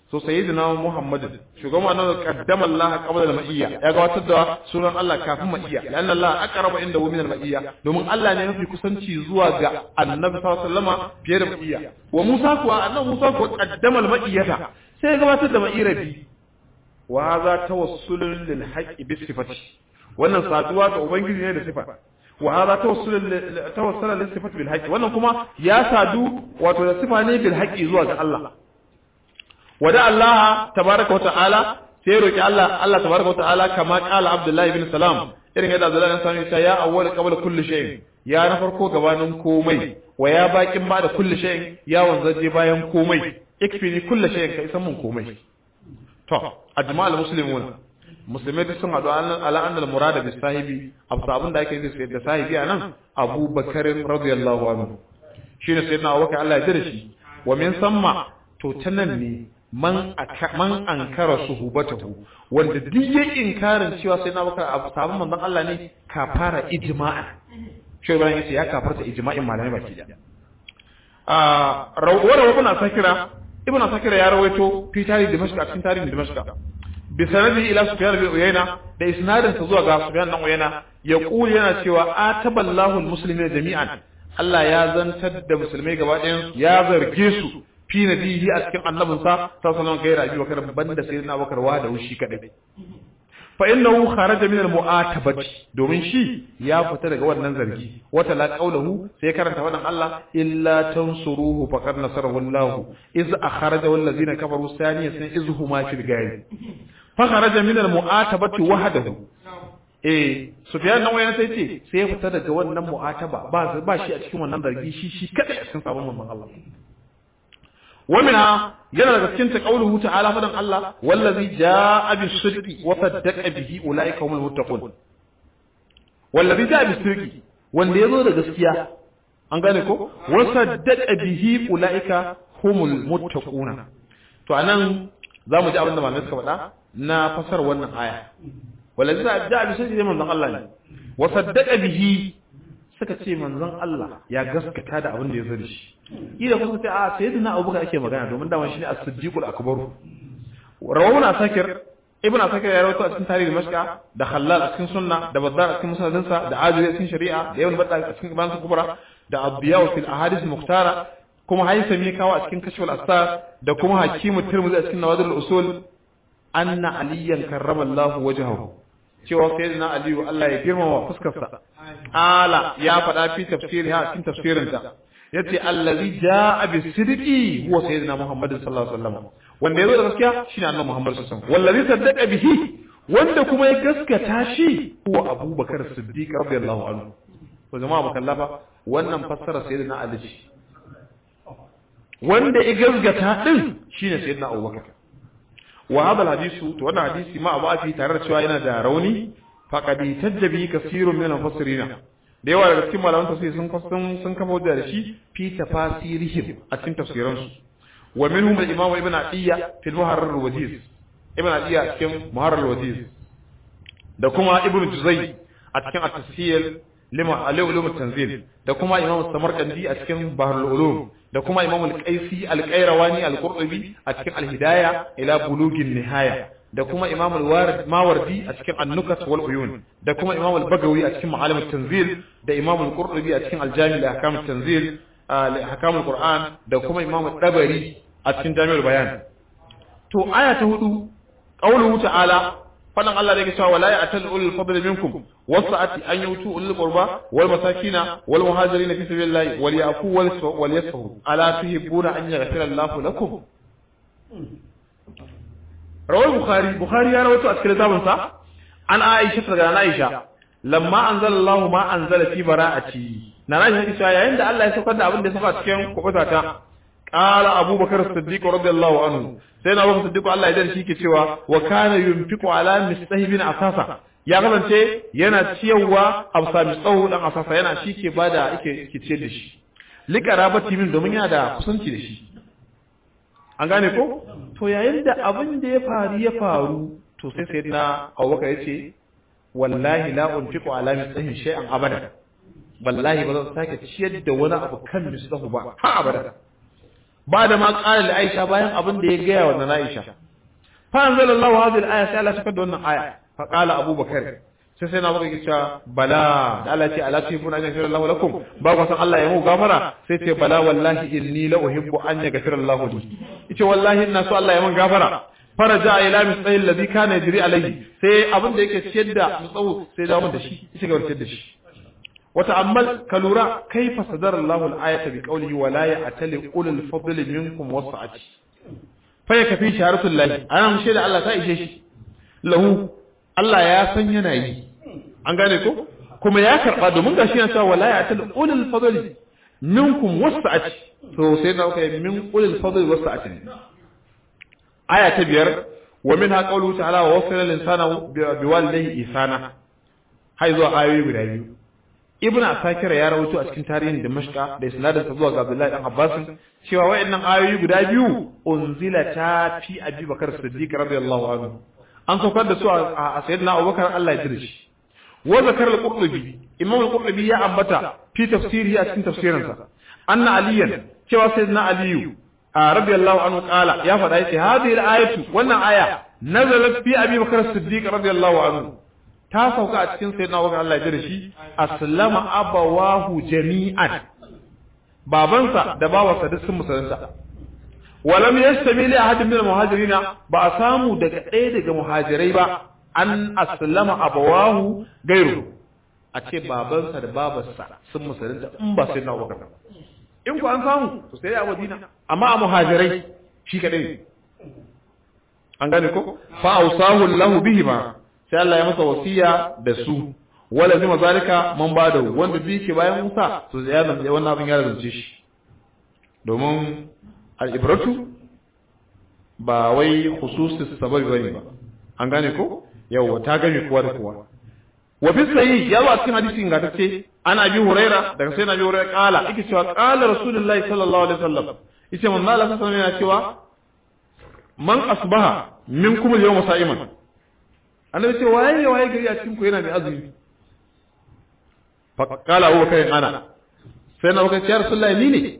so sayyidina Muhammad shugaban annabi qaddama Allah qabla al-ma'iyya ya gabatar da sunan Allah kafin ma'iyya lanna Allah aqraba inda min al-ma'iyya domin Allah ne mafi kusanci zuwa ga annabi sallallahu alaihi wasallam fiye da ma'iyya wa Musa kuwa annabi Musa kuwa qaddama al-ma'iyyata sai ya gabatar da ma'ira bi wa hadha tawassulun lil haqqi bi sifati wannan saduwa ga ubangiji ne da sifa wa hadha tawassulun tawassala lis sifati bil haqqi wannan kuma ya sadu wato da sifa ne bil haqqi zuwa ga Allah wada Allah tabaraka wa ta'ala sai roki Allah Allah tabaraka wa ta'ala kama qala Abdullah ibn Salam irin yadda Abdullah ibn Salam ya ya awwal qabla kulli shay ya na farko gabanin komai wa ya bakin ba da kulli shay ya wanzaje bayan komai ikfini kulli shay ka isan mun komai to ajma'al muslimun musulmai duk sun haɗu ala annal murada bi sahibi abu abin da ake yi da sahibi a nan Abu Bakar radiyallahu anhu shine sayyidina Abubakar Allah ya jira shi wa min samma to ta nan ne man man ankara suhubatahu wanda duk ya inkarin cewa sai na baka abu sabon manzon Allah ne kafara ijma'a shi Ibrahim yace ya kafarta ijma'in malamai baki da ah rawara ibn Sakira ibn Sakira ya rawaito fi tarihi Dimashq a cikin tarihin Dimashq bi sanadi ila Sufyan bin Uyayna da isnadin sa zuwa ga Sufyan bin Uyayna ya kuli yana cewa ataballahu almuslimina jami'an Allah ya zantar da musulmai gaba ɗayan ya zarge su fi nabihi a cikin annabinsa ta sanar gaira abi bakar banda sai na bakar wa da wushi kadai fa innahu kharaja min al-mu'atabati domin shi ya fita daga wannan zargi wata la qawluhu sai karanta wannan Allah illa tansuruhu faqad nasarahu Allah iz akhraja wal ladina kafaru saniyan iz huma fil gari fa kharaja min al-mu'atabati wahdahu eh Sufyan nan wayan sai ce sai ya fita daga wannan mu'ataba ba ba shi a cikin wannan zargi shi shi kadai a cikin sabon manzon Allah ومنها yana daga cikin ta qauluhu ta'ala fadan Allah wallazi jaa bis sidqi wa saddaqa bihi ulaika humul muttaqun wallazi jaa bis sidqi wanda yazo da gaskiya an gane ko wa saddaqa bihi ulaika humul muttaquna to anan zamu ji abin da malamai suka faɗa na fasar wannan aya wallazi jaa bis sidqi manzon Allah ne wa saddaqa bihi suka ce manzon Allah ya gaskata da abin da ya zo da shi ida kuma ce a sayyidina Abubakar ake magana domin dama shine as-siddiqul akbar rawuna sakir ibn sakir ya rawaito a cikin tarihi mashka da khallal a cikin sunna da bazzar a cikin musnadin sa da ajuri a cikin shari'a da ibn badda a cikin iman kubra da abiyaw fil ahadith muhtara kuma haisami kawo a cikin kashful astar da kuma hakimu tirmidhi a cikin nawadir usul anna aliyan karrama Allah wajhahu cewa sayyidina aliyu Allah ya girmama fuskarsa ala ya faɗa fi tafsiri ha cikin tafsirinta yace allazi jaa bi sidqi huwa sayyidina muhammad sallallahu alaihi wasallam wanda yazo da gaskiya shine annabi muhammad sallallahu alaihi wasallam wallazi saddaqa bihi wanda kuma ya gaskata shi huwa abubakar siddiq radiyallahu anhu to jama'a ba kallafa wannan fassara sayyidina ali ce wanda ya gaskata din shine sayyidina abubakar wa hadha alhadisu to wannan hadisi ma abu afi tare da cewa yana da rauni faqad tajjabi kasirun min al-mufassirina da yawa daga cikin malaman tafsir sun sun sun kafa hujja da shi fi tafasirihim a cikin tafsiran su wa minhum al-imam ibn atiyya fi al-muharrar al-wajiz ibn atiyya a cikin muharrar al-wajiz da kuma ibn juzay a cikin at-tafsir lima al-ulum at-tanzil da kuma imam samarkandi a cikin bahr al-ulum da kuma imam al-qaisi al-qayrawani al-qurtubi a cikin al-hidayah ila bulugin nihaya da kuma imam al-warid mawardi a cikin an-nukat wal uyun da kuma imam al-bagawi a cikin ma'alim at-tanzil da imam al-qurtubi a cikin al-jami' li ahkam at-tanzil li ahkam al-qur'an da kuma imam al-dabari a cikin jami'ul bayan to aya ta hudu qawluhu ta'ala fadan Allah da yake cewa wala ya'tal ulul fadli minkum wasa'ati an yutu ulul qurba wal masakina wal muhajirin fi sabilillahi wal yafu wal yasfu ala tuhibbuna an yaghfira Allahu lakum rawar bukhari bukhari ya rawaito a cikin littafin sa an aisha daga aisha lamma anzalallahu ma anzala fi bara'ati na aisha ta yayin da Allah ya saukar da abin da ya saka cikin kubuta ta qala abubakar as-siddiq radiyallahu anhu sai na abubakar siddiq Allah ya dare shi ke cewa wa kana yunfiqu ala mistahibin asasa ya kasance yana ciyarwa amsa mistahu dan asasa yana shi ke bada yake ke ciyar da shi likarabati min domin yana da kusanci da shi an gane ko to yayin da abin da ya faru ya faru to sai sai na abubakar ya ce wallahi la unfiqu ala mislihi shay'an abada wallahi ba zan sake ciyar da wani abu kan mislahu ba ha abada ba da ma ƙara da Aisha bayan abin da ya gaya wa na Aisha fa anzalallahu hadhihi al-aya sai Allah saka da wannan aya fa qala Abu Bakar sai sai na baka cewa bala da Allah ce ala tibuna an yaghfira Allahu lakum ba ku san Allah ya mu gafara sai ce bala wallahi inni la uhibbu an yaghfira Allahu li yace wallahi ina so Allah ya mun gafara faraja ila misayil ladhi kana yajri alayhi sai abin da yake ciyar da mutsawo sai da mun da shi yace ga ciyar da shi wata ammal ka lura kaifa sadara Allahu al-ayata bi qawlihi wa la ya'tali ulul fadli minkum wasa'ati fa yakfi shaharatul lahi ana mushe da Allah ta ishe shi lahu Allah ya san yana yi an gane ko kuma ya karba domin gashi yana cewa wala ya'tali ulul fadli minkum wasa'ati to sai na kai min ulul fadli wasa'ati aya ta biyar wa minha qawluhu ta'ala wa wasala al-insana biwalidayhi ihsana hay zuwa ayoyi guda biyu ibn asakira ya rawaito a cikin tarihin damashqa da isnadin sa zuwa ga abdullahi dan abbas cewa wayannan ayoyi guda biyu unzila ta fi abi bakar siddiq radiyallahu anhu an saukar da su a sayyidina abubakar Allah ya jira shi wa zakar al-qurtubi imam al-qurtubi ya ambata fi tafsirihi a cikin tafsirinsa anna aliyan cewa sayyidina aliyu radiyallahu anhu qala ya faɗa yace hadhihi al-ayatu wannan aya nazalat fi abi bakar siddiq radiyallahu anhu ta sauka a cikin sayyidina Abubakar Allah ya da shi aslama abawahu jami'an babansa da babarsa duk sun musulunta walam yastami li ahadin min al-muhajirin ba a samu daga ɗaya daga muhajirai ba an aslama abawahu gairu a ce babansa da babarsa sun musulunta in ba sayyidina Abubakar in ku an samu to sai a Madina amma a muhajirai shi kadai an gane ko fa ausahu lahu bihima sai Allah ya masa wasiya da su wala zima zalika man bada wanda bi ke bayan Musa to ya zama wannan abin ya zance shi domin al-ibratu ba wai khususis sababi bane ba an gane ko yawa ta gane kowa da kowa wa fi sahih ya zo a cikin hadisi ingantacce ana bi huraira daga sai na bi huraira kala yake cewa kala rasulullahi sallallahu alaihi wasallam yace manzo Allah sallallahu alaihi wasallam yana cewa man asbaha minkum al-yawma sa'iman annabi ce waye waye gari a cikin ku yana mai azumi fa kala huwa kai ana sai na wuka ya rasulullahi ni ne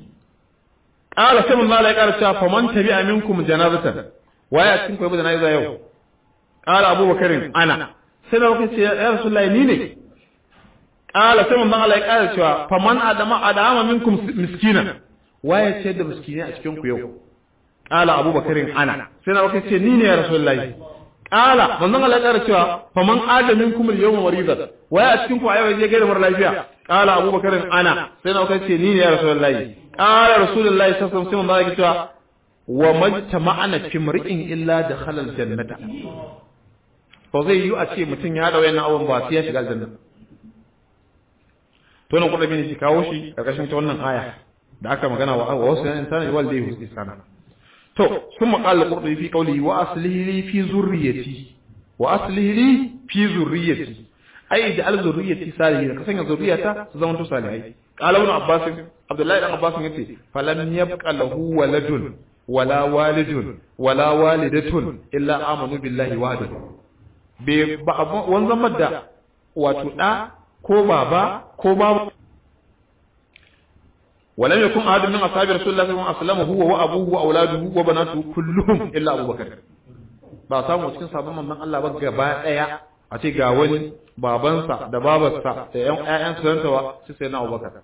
kala sai mun Allah ya kara cewa faman tabi'a minkum janazatan waye a cikin ku yabi janaza yau kala abubakarin ana sai na wuka ce ya rasulullahi ni ne kala sai mun Allah ya kara cewa faman adama adama minkum miskina waye ce da miskini a cikin ku yau kala abubakarin ana sai na wuka ce ni ne ya rasulullahi Ƙala, manzon Allah ya cewa faman adamin kuma yawma maridan waya a cikin ku a yau je gaida mara lafiya Ƙala Abubakar ana sai na kai ce ni ne ya Rasulullahi Ƙala Rasulullahi sallallahu alaihi wasallam sai cewa wa majtama'ana fi mar'in illa dakhala aljannata to zai yi a ce mutum ya da wayannan abun ba sai ya shiga aljanna to nan kudabi ne shi kawo shi karkashin ta wannan aya da aka magana wa wasu yan insani wal dai husna to sun maƙalar ƙurɗi fi ƙauli wa aslihi li fi zurriyati wa aslihi li fi zurriyati ai da al zurriyati salihi da kasanya zurriyata su zama to salihai qala ibn abbas abdullahi dan abbas yace falam yabqa lahu waladun wala walidun wala walidatun illa amanu billahi wahdahu be ba wanzan da wato da ko baba ko babu ولم يكن أحد من أصحاب رسول الله صلى الله عليه وسلم هو وأبوه وأولاده وبناته كلهم إلا أبو بكر ba samu cikin sabon mamman Allah ba gaba daya a ce ga wani babansa da babarsa da ƴan ƴaƴan su zantawa su sai na Abubakar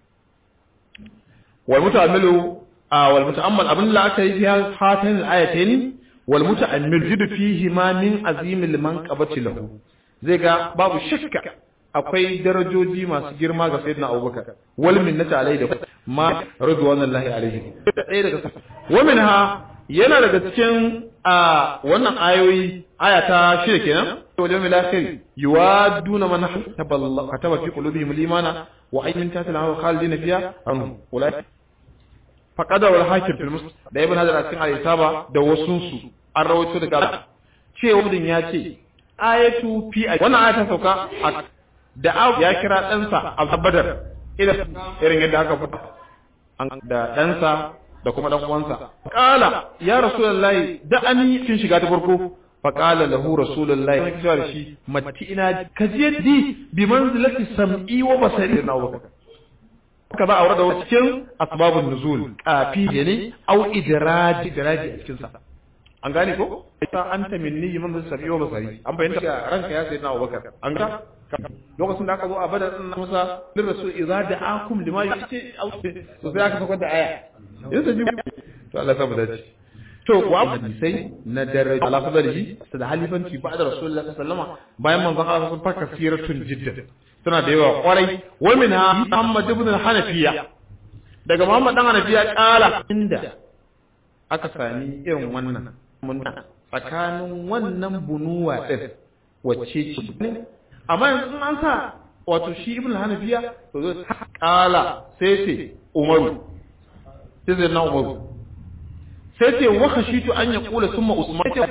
wal muta'ammilu wal muta'ammal abin la aka yi ya hatin ayatain wal muta'ammil jidu fihi ma min azimil manqabati lahu zai ga babu shakka akwai darajoji masu girma ga sayyidina Abubakar wal minnata alai da ma ridwanullahi alaihi ɗaya daga wa minha yana daga cikin a wannan ayoyi aya ta shida kenan wajen mil akhir yuwaduna man kataba fi qulubihim al-imana wa ayyin tatil hawa khalidina fiha anhu ulai faqada wal hakim fil muslim da ibn hadar cikin al-isaba da wasun su an rawaito daga cewa din ya ce ayatu fi wannan aya ta sauka da ya kira ɗansa al-badar irin yadda aka fita da ɗansa da kuma ɗan uwansa qala ya rasulullahi da ani kin shiga ta farko fa qala lahu rasulullahi sai cewa da shi matti ina kaje di bi manzilati sam'i wa basari na abubakar haka za a aure da cikin asbabun nuzul kafi ne au idraji idraji a cikin sa an gane ko ita anta minni imam sabi wa basari an bayyana ranka ya sayyidina Abubakar an ga lokacin da aka zo a badar din Musa lir rasul idza da'akum lima yu'ti aw to sai aka saka da aya yanzu ji to Allah ya dace to wa hadisai na daraja ala fadalihi da halifanci ba da rasulullahi sallallahu alaihi wasallam bayan manzon Allah sun faka siratun jiddan suna da yawa kwarai wa minha Muhammad ibn al-Hanafiya daga Muhammad dan Hanafiya kala inda aka sami irin wannan tsakanin wannan bunuwa din wacce ce amma yanzu an sa wato shi ibn al-Hanafiya to zai kala sai ce Umaru sai zai na Umaru sai ce wa khashitu an yaqula thumma Usman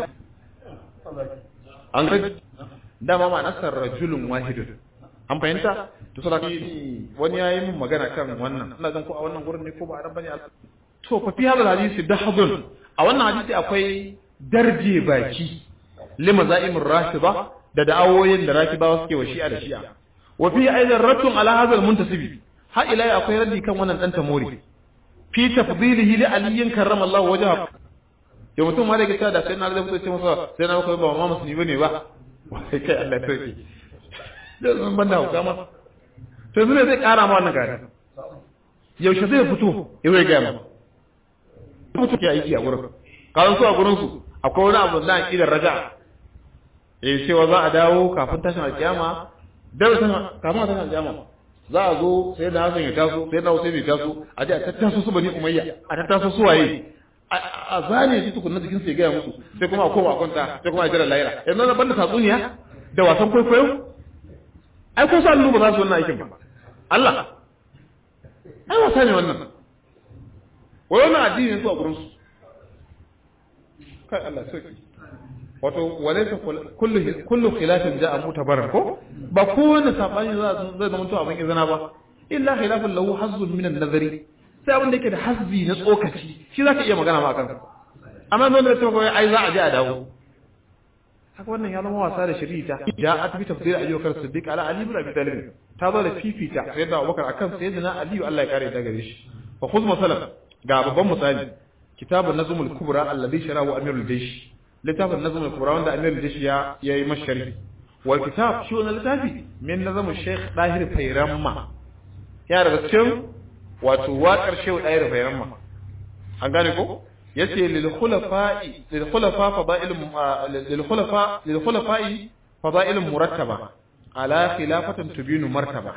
an ga dama ma nasar rajulun wahidun an fahimta to sadaka wani yayi min magana kan wannan ina zan ko a wannan gurin ne ko ba a bane to fa fi hadal hadisi dahadun a wannan hadisi akwai darje baki lima za'imur rafida da da'awoyin da rafidawa suke wa shi'a da shi'a wa fi aidan rattun ala hadal muntasibi ha ila akwai raddi kan wannan dan tamori fi tafdilihi li aliyin karramallahu wajhahu yau mutum ma da ke da sai na da mutum ce masa sai na kai ba ma musulmi bane ba wai kai Allah ya sauke da zan banda hauka ma to yanzu ne zai kara ma wannan gari yaushe zai fito ya zai gaya ma mutu ke aiki a gurin kawai su a gurin su akwai wani abu da akidar raja eh cewa za a dawo kafin tashin alkiyama da kafin tashin alkiyama za a zo sai da Hassan ya taso sai da Hussein ya taso a je a tattaso su bani Umayya a tattaso su waye a zane shi tukunna jikin sai gaya musu sai kuma a koma a kwanta sai kuma a jira lahira yanzu na banda tatsuniya da wasan kwaikwayo ai ko sa ba za su wannan aikin ba Allah ai wasa ne wannan wai wannan addini su a gurin su kai Allah sauki wato walaysa kullu kullu khilafin ja'a mutabarar ko ba kowanne sabani za zai zama to abin izina ba illa khilafun lahu hazzun min an-nazari sai abin da yake da hazzi na tsokaci shi zaka iya magana ma akan amma don da cewa ai za a je a dawo haka wannan ya zama wasa da shari'a ja'at bi tafsir ayyukar siddiq ala ali ibn abi talib ta zo da fifita sayyidina abubakar akan sayyidina ali Allah ya kare ta gare shi fa khudh masalan ga babban misali kitabun nazmul kubra alladhi sharahu amirul jaysh littafin nazmul kubra wanda amirul jaysh ya yayi mashari wal kitab shi wannan littafi min nazmul shaykh dahir fayramma ya daga cikin wato waƙar shehu dahir fayramma an gane ko yace lil khulafa'i lil khulafa fada'il lil khulafa lil khulafa'i fada'il murattaba ala khilafatin tubinu martaba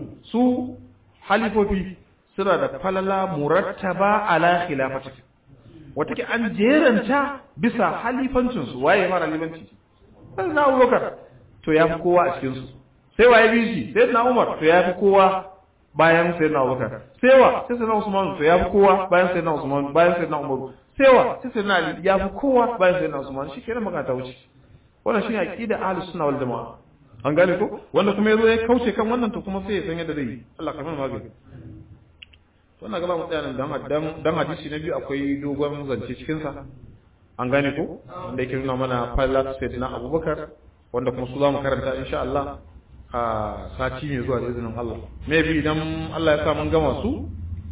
su halifofi suna da falala murattaba ala khilafatin wata ke an jeranta bisa halifancin su waye mara halifanci sai na Abubakar to yafi kowa a cikin su sai waye bi shi sai na Umar to yafi kowa bayan sai na Abubakar sai wa sai sai na Usman to yafi kowa bayan sai na Usman bayan sai na Umar sai wa sai sai na Ali yafi kowa bayan sai na Usman shi kenan magana ta wuce wannan shine aqida ahlus sunna wal jamaa an gane ko wanda kuma yazo ya kauce kan wannan to kuma sai ya san yadda zai yi Allah ka mana magani wannan gaba mu tsaya nan dan dan hadisi na biyu akwai dogon zance cikin sa an gane ko wanda yake nuna mana fallat sayyidina Abubakar wanda kuma su za mu karanta insha Allah a sati mai zuwa da izinin Allah me bi idan Allah ya sa mun gama su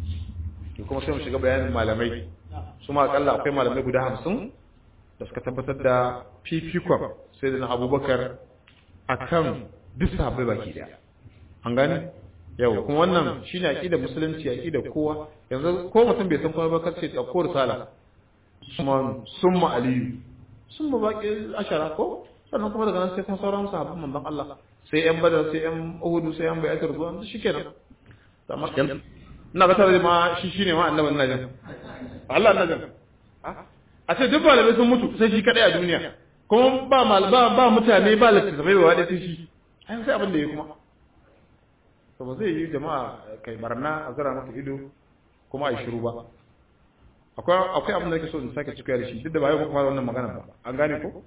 to kuma sai mu shiga bayanin malamai su ma akalla akwai malamai guda hamsin da suka tabbatar da fifikon sayyidina Abubakar akan duk sahabbai baki daya an gane yau kuma wannan shine aqidar musulunci aqidar kowa yanzu ko mutum bai san kuma ba kace dauko risala summa summa aliyu summa baqi ashara ko sannan kuma daga nan sai kuma sauran sahabban manzon Allah sai yan badar sai yan uhudu sai yan bai'atul ridwan shikenan amma ina ga tare ma shi shine ma annabi ina jin Allah ina jin a ce duk malamai sun mutu sai shi kadai a duniya kuma ba ba ba mutane ba littattafai ba wadai sai shi ai sai abin da ya kuma to ba zai yi jama'a kai barna a zara mata ido kuma a yi shiru ba akwai akwai abin da yake so in sake cika da shi duk da ba yau kuma wannan magana ba an gane ko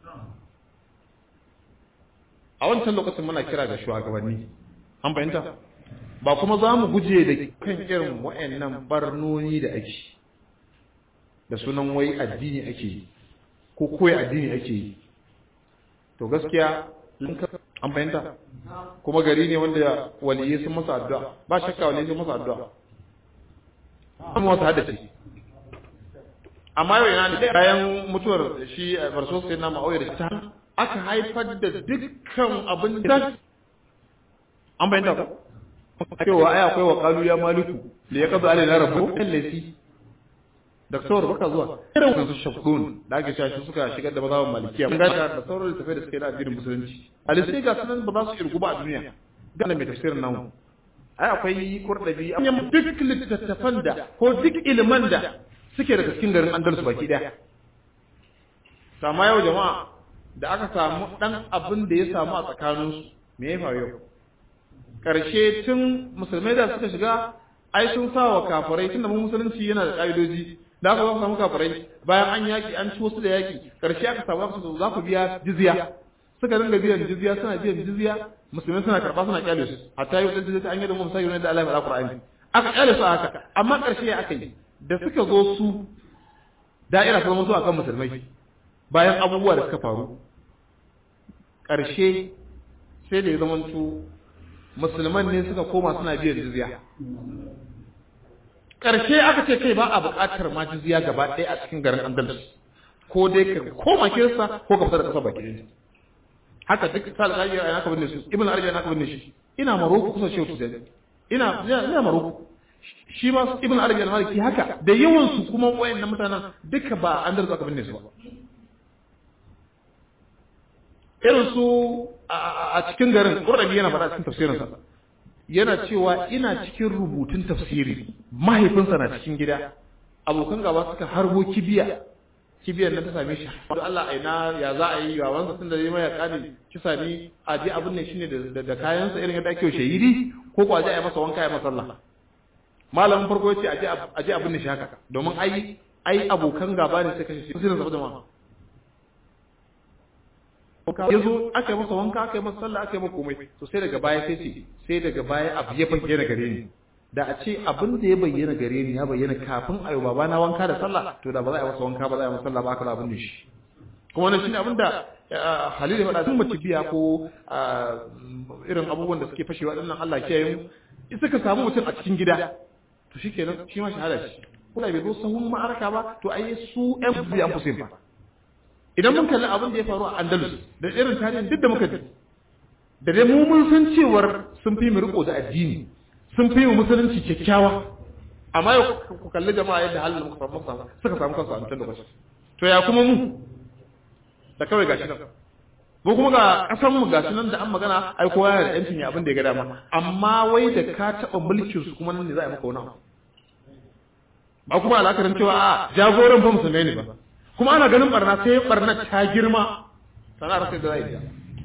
a wancan lokacin muna kira ga shugabanni an fahimta ba kuma za mu guje da kan irin wa'annan barnoni da ake da sunan wai addini ake yi ko koyi addini ake yi to gaskiya an fahimta kuma gari ne wanda waliyai sun masa addu'a ba shakka waliyai sun masa addu'a kuma wasu haddace amma yau yana da bayan mutuwar shi barso sai na ma'auya da ta aka haifar da dukkan abin da an bayyana ko cewa ai akwai wa qalu ya maliku li yaqdu alaina rabbu allati Daktar baka zuwa irin wannan shafdun da ake cewa shi suka shigar da mazhaban malikiya mun ga da sauran littafai da suke da addinin musulunci alisai ga sunan ba za su irgu ba a duniya ga mai tafsirin namu ai akwai kurdabi an duk littattafan da ko duk iliman da suke daga cikin garin Andalus baki daya sama yau jama'a da aka samu dan abin da ya samu a tsakaninsu me ya faru yau karshe tun musulmai da suka shiga ai sun sa wa kafirai tunda mun musulunci yana da ka'idoji da aka samu kafirai bayan an yaki an ci wasu da yaki karshe aka samu aka za ku biya jizya suka dinga biyan jizya suna biyan jizya musulmai suna karba suna kyale su hatta yau da jizya an yi da mu sai da Allah ya faɗa Qur'ani aka kyale su haka amma karshe ya aka yi da suka zo su da'ira ta zama su akan musulmai bayan abubuwa da suka faru karshe sai da ya zama musulman ne suka koma suna biyan jizya ƙarshe aka ce kai ba a buƙatar ma jizya gaba ɗaya a cikin garin andalus ko dai ka koma kirsa ko ka fita da ƙasar baki ɗaya haka duk sa alƙali ya naka binne su ibn arabi ya naka binne shi ina maroko kusa shehu tuzani ina ina maroko shi ma ibn arabi al-maliki haka da yawan su kuma wayannan mutanen duka ba andalus aka binne su ba irin su a cikin garin ƙurɗabi yana faɗa cikin tafsirinsa yana cewa ina cikin rubutun tafsiri mahaifinsa na cikin gida abokan gaba suka harbo kibiya kibiyar nan ta same shi don Allah aina ya za a yi wa wansa tun da zai mai kane kisa ni a je abin ne shine da kayansa irin yadda ake shahidi ko ko a je a yi masa wanka ya masa sallah malamin farko ya ce a je abin ne shi haka domin ai ai abokan gaba ne sai kashe shi sirrin saboda ma ya zo aka yi masa wanka aka yi masa sallah aka yi masa komai to sai daga baya sai ce sai daga baya abu ya bayyana gare ni da a ce abin da ya bayyana gare ni ya bayyana kafin a yi babana wanka da sallah to da ba za a yi masa wanka ba za a yi masa sallah ba aka da abin da shi kuma wannan shine abin da Halil ya faɗa sun mace biya ko irin abubuwan da suke fashewa dinnan Allah ke yi suka samu mutum a cikin gida to shikenan shi ma shahada shi kula bai zo sahun ma'araka ba to ai su ƴan biya fusin ba idan mun kalli abin da ya faru a Andalus da irin tarihin duk da muka ji da dai mu mun san cewar sun fi mu riko da addini sun fi mu musulunci kyakkyawa amma yau ku kalli jama'a yadda halin muka samu samu suka samu kansu a wancan lokacin to ya kuma mu da kawai gashi nan mu kuma ga kasan mu gashi nan da an magana ai kowa yana da yancin ya abin da ya ga dama amma wai da ka taba mulkin su kuma nan ne za a yi maka wani abu ba kuma alakarin cewa a jagoran fa musulmai ne ba kuma ana ganin barna sai barna ta girma sana'ar sai da zai ta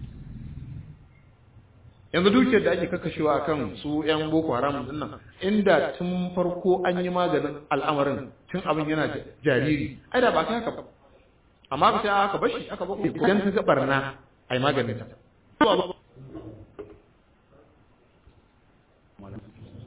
yanzu dukiyar da ake kakkashewa a kan su 'yan boko haram din nan inda tun farko an yi maganin al'amarin tun abin yana jariri ai da ba ta haka ba amma ka sai aka bashi aka bako idan ka ga barna ai maganin ta